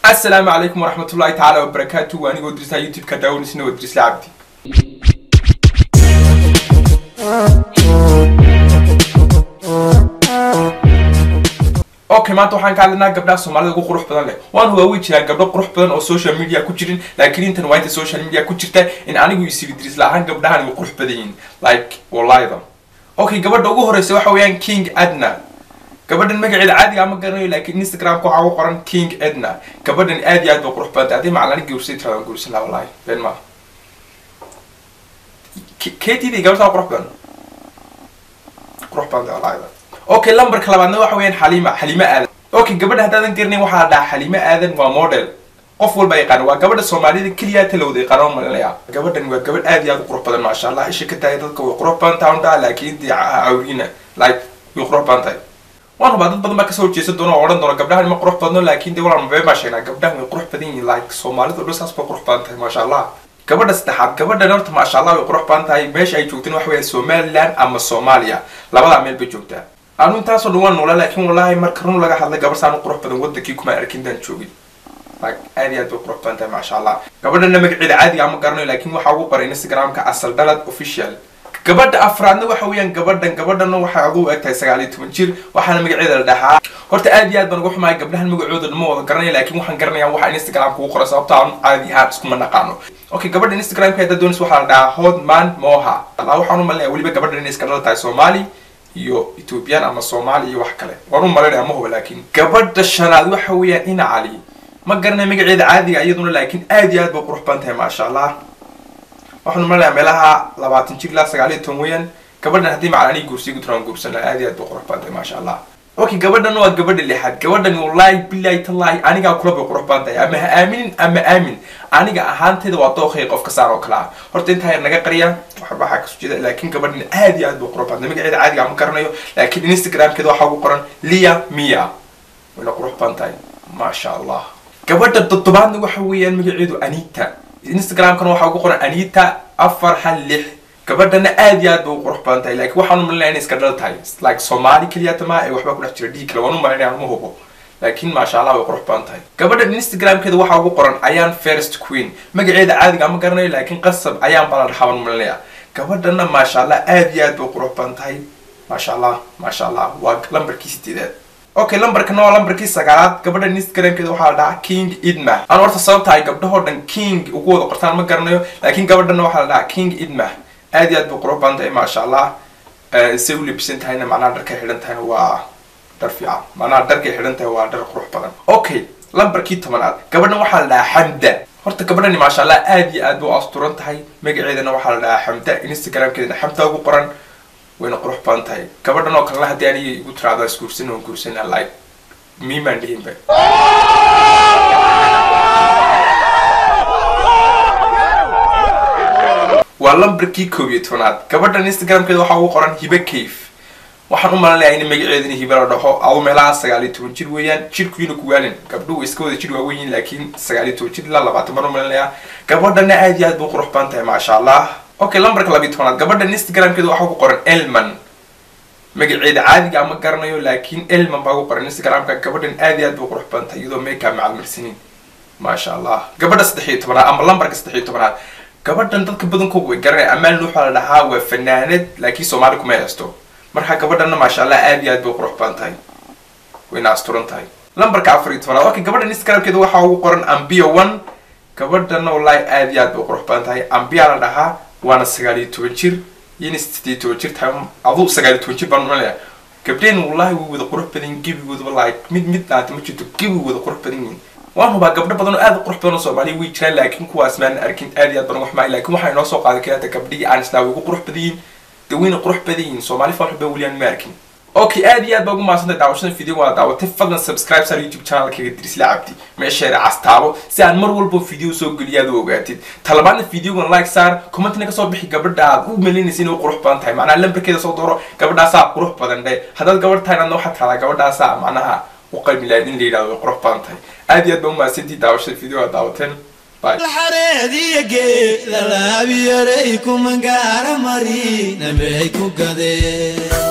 asalaamu calaykum waraxmatullahi tacaala wabarakaatu waa anigoo dirsaa youtube-ka daawanisna waa dirisla cabdi okay maanta waxaan ka hadlaynaa gabdhaha soomaalida ugu qurux badan leh waan hubaa way jiraan gabdho qurux badan oo social media ku jirin laakiin intan waa inta social media ku jirta in anigu isiri diris la-ahaan gabdhahan way qurux badan yihiin like wallaayda okay gabadha ugu horeysa waxa weeyaan king adna gabadhan magaceeda caadiga ama garanayo laakiin instagramka waxaa ugu qoran king edna gabadhan aad iyo aad bay qurux badantay haddii macalani guursay tiradan guursan laha wallahi been maaha ketiday gabadhaa qurux badan qurux badantay wallahi okay lambarka labaadna waxa weeyaan xaliima xaliimo aadan okay gabadha haddaadan garanayn waxaa la dhahaa xaliimo aadan waa model qof walba yaqaana waa gabadha soomaalida keliya talowda yaqaano malinaya gabadhan waa gabadh aad iyo aad u qurux badan maasha allah isha ka tahay dadka way qurux badan tahay undhaa laakiin dee awriina like way qurux badan tahay waan hubaa dad badan baa kasoo horjeesan doona oo odhan doona gabdhahan ma qurux badno laakiin dee walaan mabeen baa sheegnaa gabdhahan way qurux badan yihiin like soomaalida dhan saas bay qurux badan tahay maasha allah gabadha saddexaad gabadhan horta maasha allah way qurux badan tahay meesha ay joogteen waxa weeyaan somaliland ama soomaaliya labadaa meel bay joogtaa anu intaasoo dhan waan noola laakiin wallahi marka run laga hadlay gabar saan u qurux badan wadankii kuma arkin daan joogin like aad iyo aad bay qurux badan tahay maasha allah gabadhana magaceeda caadiga ama garanayo laakiin waxaa ugu qoray instagramka asal dhalad official gabadha afraadna waxa weeyaan gabadhan gabadhana waxay aduu eg tahay sagaal iyo toban jir waxaana magaceeda la dhahaa horta aad iyo aad baan uga xumahay gabdhahan magacooda ma wada garanaya laakiin waxaan garanayaa waxa instagramka ugu qoray sababto aan caadi ahaan iskuma naqaano okay gabadha instagramka hadda doonaysa waxaa la dhahaa hodman moha allah waxaan u malinaya weliba gabadhan inay iska dhala tahay soomaali iyo ethoobiyan ama soomaali iyo wax kale waan u malinaya ma huba laakiin gabadha shanaad waxa weeyaan ina cali ma garanaya magaceeda caadiga iyaduna laakiin aad iyo aad bay qurux badan tahay maasha allah waxaan umaleyaa meelaha labaatan jir ilaa sagaal iyo toban weeyaan gabadhan haddii macalanii guursiy guturaan guursan laha aad iyo aad bay qurux badan tahay maasha allah okay gabadhan waa gabadha lixaad gabadhan wallahi billahi tallahi anigaa kula bay qurux badan tahay ama ha aaminin ama aamin aniga ahaantayda waa dooqay qof kasaan oo kale ah horta intaa yar naga qariya waxba waxaa kasoo jeeda laakiin gabadhan aad iyo aad bay qurux badan tahay magaceeda caadiga ama garanayo laakiin instagramkeeda waxaa ugu qoran lia mia wayna qurux badan tahay maasha allah gabadha toddobaadna waxa weeyaan magaceedu anita instagramkana waxaa ugu qoran anita afar hal lix gabadhana aad iyo aad bay u qurux badan tahay laakiin waxaan u malinaya inay iska dhal tahay like soomaali keliyata ma ee waxbaa ku dhex jira dhiig kale waan u malinaya ma hubo laakiin maasha allah way qurux badan tahay gabadhan instagramkeeda waxaa ugu qoran ayaan first queen magaceeda caadiga ama garanayo laakiin qasab ayaan baa la dhahaa waan malinaya gabadhana maasha allah aad iyo aad bay u qurux badan tahay maasha allah maasha allah waa lambarkii sideedaad okay lambarkana waa lambarkii sagaalaad gabadhan instagramkeeda waxaa la dhahaa king idma aan horta sababta ay gabdhahoo dhan king ugu wada qortaan ma garanayo laakiin gabadhana waxaa la dhahaa king idma aad iyo aad bay qurux badan tahay maasha allah say u labisan tahayna macnaha dharkay xidhan tahayna waa dhar fiican macnaha dharkay xidhan tahay waa dhar qurux badan okay lambarkii tobanaad gabadhan waxaa la dhahaa xamda horta gabadhani maasha allah aad iyo aad bay u asturan tahay magaceedana waxaa la dhahaa xamda instagramkeedana xamda ugu qoran wayna qurux badan tahay gabadhan oo kalena haddii aniga igu tiraado isguursan oo guursana like miimaan dhihinba waa lambarkii koob iyo tobanaad gabadhan instagramkeeda waxaa ugu qoran hibe cave waxaan u malinayaa in magaceedana hibe la dhaho adu meelaha sagaal iyo toban jir weeyaan jirkuyuna kuwaalin gabdhuhu iska wada jir waaweyn yihiin laakiin sagaal iyo toban jir ilaa labaatan baan u malinayaa gabadhana aad iyo aad bay qurux badan tahay maasha allah okay lambarka labiyo tobanaad gabadhan instagramkeeda waxaa ugu qoran elman magaceeda caadiga ama garanayo laakiin elman baa ugu qoran instagramka gabadhan aad iyo aad bay qurux badan tahay iyadoo makeup macalmarsanin maasha allah gabadha saddex iyo tobanaad ama lambarka saddex iyo tobanaad gabadhan dadka badankooga way garanaya amaan waxaa la dhahaa waa fanaanad laakiin soomaali kuma haysto marka gabadhana maasha allah aad iyo aad bay qurux badan tahay wayna asturan tahay lambarka afar iyo tobanaad okay gabadhan instagramkeeda waxaa ugu qoran ambio one gabadhana wallahi aad iyo aad bay qurux badan tahay ambia la dhahaa waana sagaal iyo toban jir iyona sideed iyo toban jir tahay aduu sagaal iyo toban jir baan malaya gabdheen wallahi way wada qurux badan yihin gebigoodaba like mid mid dhaanta ma jirto gebigooda qurux badan yihin waan hubaa gabdho badan oo aad u qurux badan oo soomaaliya way jiraan laakiin kuwaas maan arkin aad iyo aad baan uga xumaay laakiin waxaa inoo soo qaaday kaleeta gabdhihii aan islaa way ugu qurux badan yihin de wayna qurux badan yihin soomaali faaxu baa weliyaan ma arkin okay aad iyo aad baa ugu mahadsantay daawashada video waa daawatay fadlan subscribe sar youtube channelkayga dirisla cabdi meesheera castaabo si aan mar walbo video soo geliyo aad u ogaatid talabaadna videogan like saar commentina kasoo bixi gabadha aad u malaynaysa inay qurux badan tahay macnaha lambarkeeda soo dooro gabadhaasaa qurux badan dhe haddaad gabadh tahay adna waxaad tahdaa gabadhaasaa macnaha u qalmi lahayd in la yidhahdo way qurux badan tahay aad iyo aad baa umahadsantii daawashada video aad daawateen bye xareediya geed lalaabiyaray kuma gaara mari nabay ku gadeen